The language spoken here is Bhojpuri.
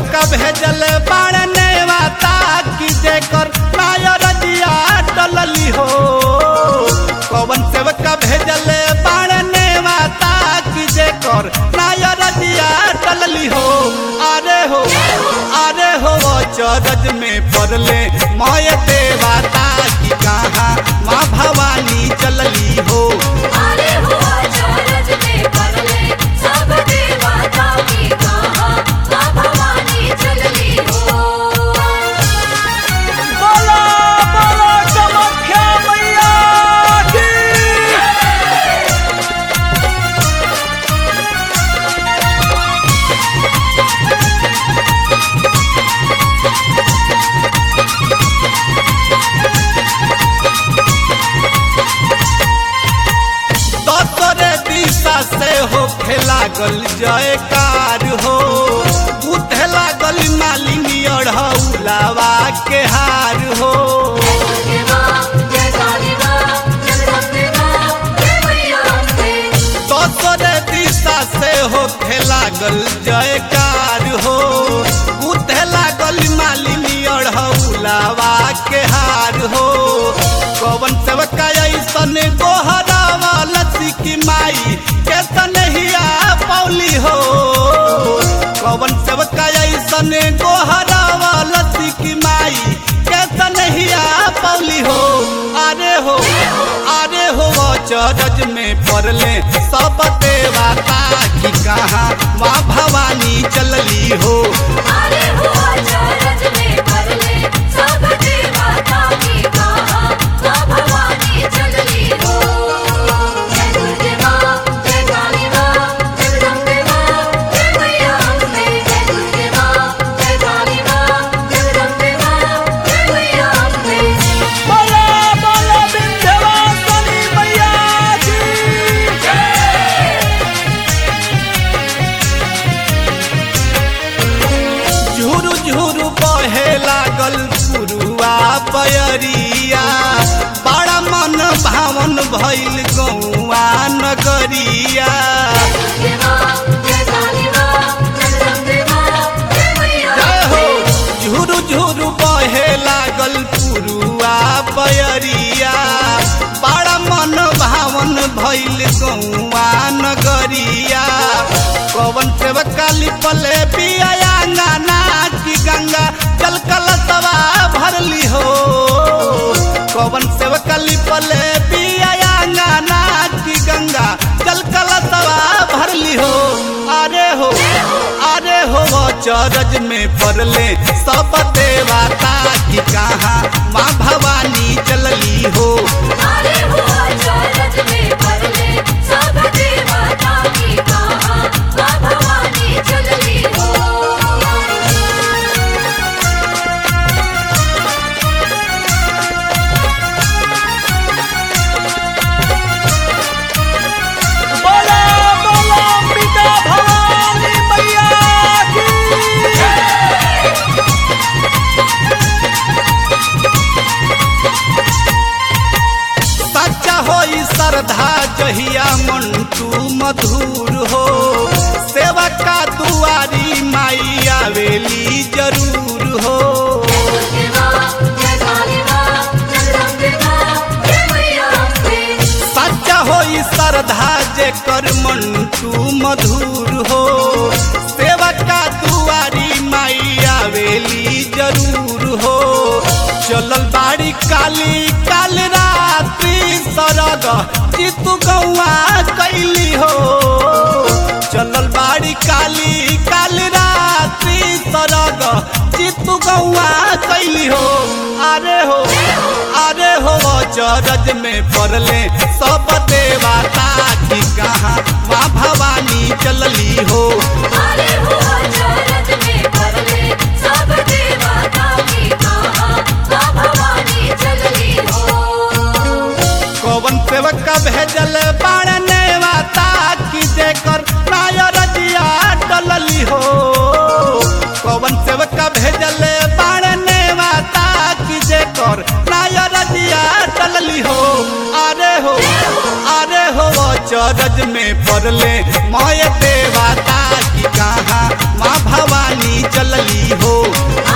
सेवका भेजल बाड़ने वाता की जेकर नायर जिया डलली हो कवन सेवका भेजल बाड़ने वाता की जेकर नायर जिया डलली हो अरे हो अरे हो चरज में पड़ले मय देवाता की कहाँ माँ भवानी चलली हो अरे हुआ चरज में पड़ले सब देवता की कहाँ माँ भवानी चलली हो बोलो बोलो चमख्या मैया की तोरे दिशा से हो लागल जयकार हो उठे लागल मालिनी अढ़ौलावा के हार हो जय माँ जय काली माँ जगदम्बे माँ जय मैया अम्बे तोरे दिशा से हो लागल जयकार हो उठे लागल मालिनी अढ़ौलावा के हार हो कवन सेवका ऐसन गोहरावा लसी की माई के तनहिया पौली हो कवन सेवका ऐसन गोहरावा लसी की माई के तनहिया पौली हो अरे हो अरे हो चरज में पड़ले सब देवता की कहाँ माँ भवानी चलली हो अरे हुआ चरज में पड़ले सब देवता की कहाँ माँ भवानी चलली हो जय दुर्गे माँ जय काली माँ जगदम्बे माँ जय मैया अम्बे जय दुर्गे माँ जय काली माँ जगदम्बे माँ जय मैया अम्बे बोलो बोलो विंध्यवासिनी मैया की झुरु झुरु बहे लागल पुरुआ पयरिया बड़ा मन भावन भइल गौआ नगरिया दुर्गे माँ जय काली माँ जगदम्बे माँ जय मैया जय हो झुरु झुरु बहे लागल पुरुआ पयरिया बड़ा मन भावन भइल गौआ नगरिया कवन सेवका लिपले पिया गाना की गंगा जल कलसवा भरली हो कवन सेवका लिपले पिया गाना की गंगा जल कलसवा भरली हो अरे हो अरे हो चरज में पड़ले सब देवता की कहाँ माँ भवानी चलली हो अरे हुआ चरज में पड़ले सब देवता की कहाँ माँ भवानी चलली हो बोलो बोलो पिता भवानी मैया की सच्चा होई श्रद्धा जहिया मंटू मधुर हो सेवका दुआरी माई आवेली जरूर हो दुर्गे माँ जय काली माँ जगदम्बे माँ जय मैया अम्बे सच्चा होई श्रद्धा जे कर मंटू मधुर हो सेवका दुआरी माई आवेली जरूर हो चलल बाड़ी काली काल रात्रि सरग चितु गौआ कैली हो चलल बाड़ी काली काल रात्रि सरग चितु गौआ कैली हो अरे हो अरे हो चरज में पड़ले सब देवता की कहाँ माँ भवानी चलली हो अरे हुआ चरज में पड़ले सब देवता की कहाँ माँ भवानी चलली हो कवन सेवक भेजल बाड़ने वाता की जेकर नायर जिया डलली हो कवन सेवक भेजल बाड़ने वाता की जेकर नायर जिया डलली हो अरे हो अरे हो चरज में पड़ले मय देवता की कहाँ माँ भवानी चलली हो